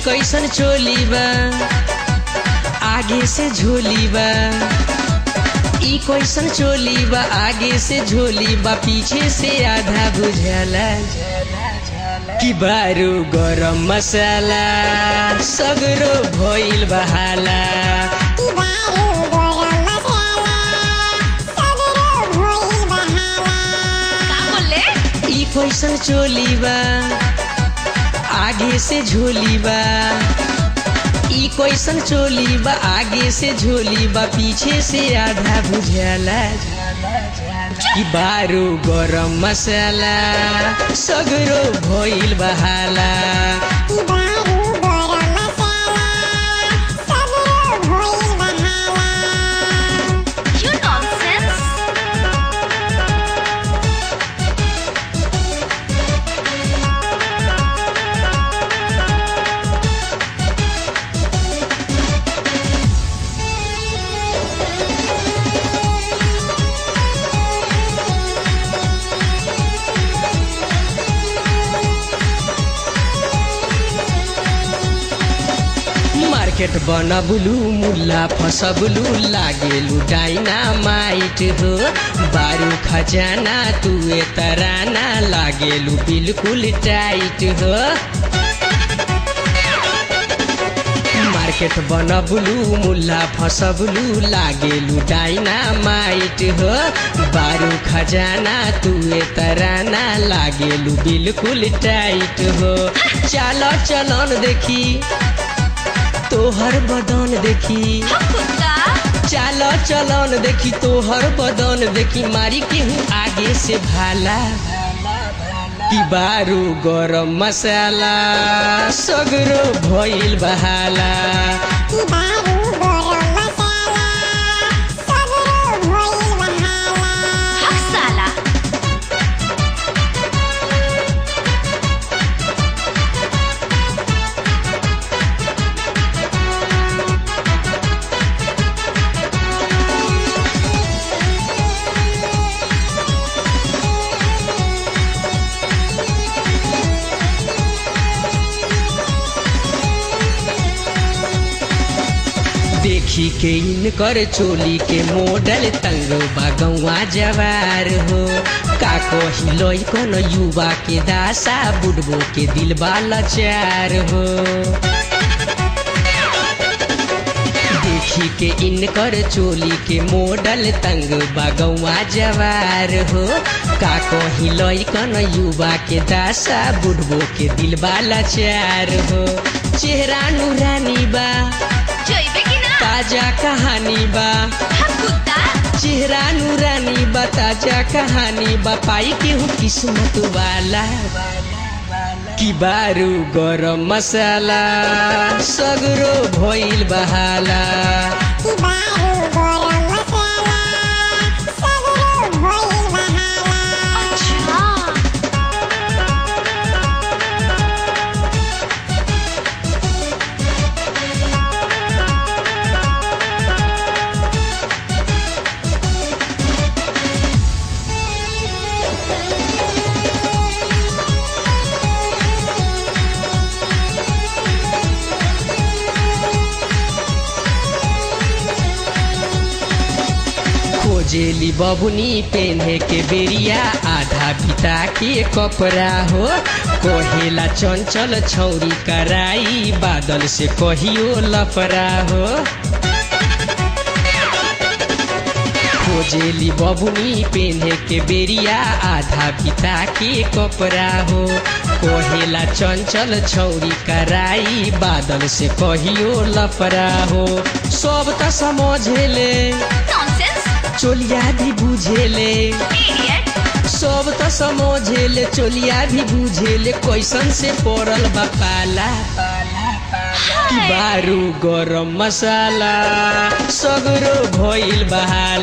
कैसन चोली बा आगे से झोली बा ई कैसन चोली बा आगे से झोली बा पीछे से आधा बुझाला कि बारू गरम मसाला सगरो भइल बहाला का बोले ई कैसन चोली बा आगे से झोली बा ई कैसन चोली बा आगे से झोली बा पीछे से आधा बुझाला कि बारू गरम मसाला सगरो भइल बहाला You nonsense. मार्केट बनबलू मुल्ला फसबलू लागेलू डाइनामाइट हो बारू खजाना तुए तराना लागेलू बिल्कुल टाइट हो मार्केट बनबलू मुल्ला फसबलू लागेलू डाइनामाइट हो बारू खजाना तुए तराना लागेलू बिल्कुल टाइट हो चल चलन देखी तोहर बदन देखी हम कुत्ता चाल चलन देखी तोहर बदन देखी मारी केहू आगे से भाला कि बारू गरम मसाला सगरो भइल बहाला हक साला देखी के इनकर चोली के मॉडल तंग बगवा जवार हो का कही कन युवा के दासा बुढ़बो के दिल लाचार हो देखी के इनकर चोली के मॉडल तंग बगवा जवार हो का कही लैकन युवा के दासा बुढ़बो के दिल लाचार हो चेहरा नूरानी बा जोइबे कि ना ताजा कहानी बा हम कुत्ता चेहरा नूरानी बा ताजा कहानी बा पाई केहू किस्मत वाला कि बारू गरम मसाला सगरो भइल बहाला अच्छा खोजेली बबुनी पेन्हे के बेरिया आधा बिता के कपड़ा हो कहेला चंचल छौरी कराई बादल से कहियो लफरा हो खोजेली बबुनी पेन्हे के बेरिया आधा बिता के कपड़ा हो कहेला चंचल छौरी कराई बादल से कहियो लफरा हो सब त समझेले नॉनसेंस चोलिया भी बुझेले इडियट सब त समझेले चोलिया भी बुझेले कैसन से पड़ल बा पाला कि बारू गरम मसाला सगरो भइल बहाला